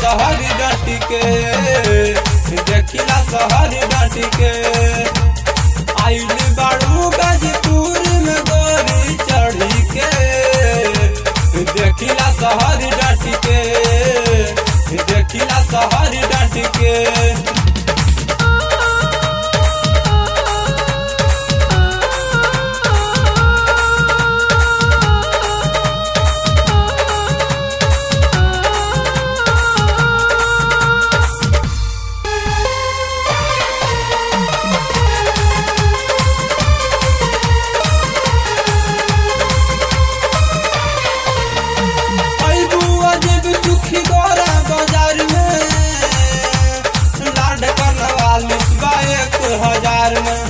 शहर डाटी के देखिला शहर डाटी के आइल बाड़ू गाजीपुर में गोरी चढ़ी के देखिला शहर डाटी के देखिला शहर डाटी के अइबू अजब दुखी गोरा बाजार में लाड करवाली बा एक हजार में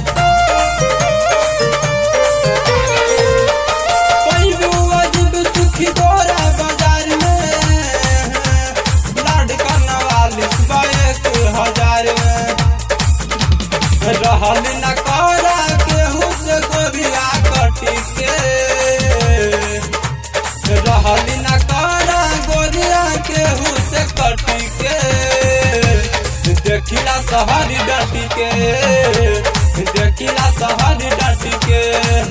अइबू अजब दुखी गोरा बाजार में लाड करवाली बा एक हजार में रहल न करा केहू से गोरिया कटी के रहल न करा गोरिया केहू से कटी के देखिला शहर डटी के देखिला शहर डटी के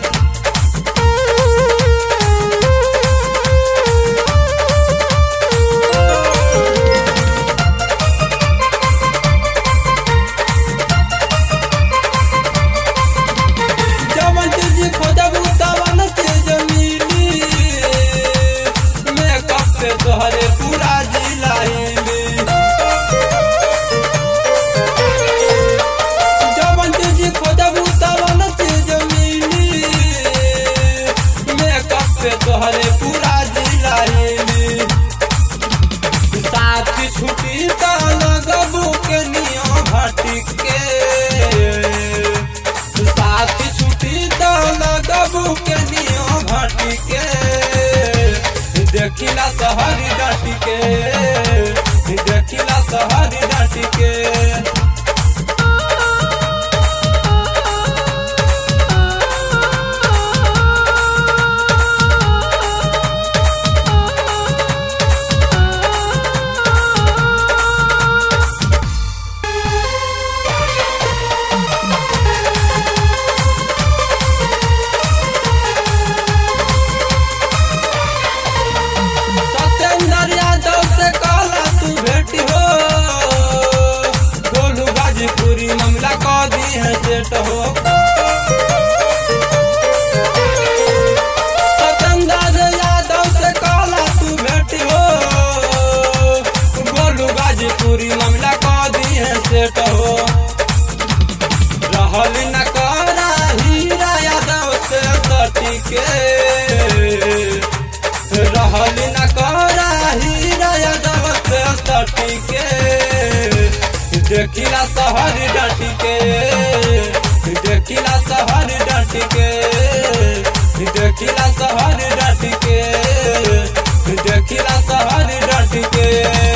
जवन चीज खोजबू तवन चीज मिली मेकअप से तोहरे पूरा जिला हिली जवन चीज खोजबू तवन चीज मिली मेकअप से तोहरे पूरा जिला हिली साथ छुट्टी त लगबू के नियो भटक के साथ छुट्टी त लगबू के नियो भटक के देखिला शहर डाटी के देखिला शहर डाटी के सत्येंद्र यादव से कहला तू भेटी हो गोलू गाजीपुरी मामला कह दी है सेट हो सत्येंद्र यादव से कहला तू भेटी हो गोलू गाजीपुरी मामला कह दी है सेट हो रहल न करा हीरा यादव से सटी के रहल न करा हीरा यादव से सटी के देखिला शहर डटी के देखिला शहर डटी के देखिला शहर डटी के देखिला शहर डटी के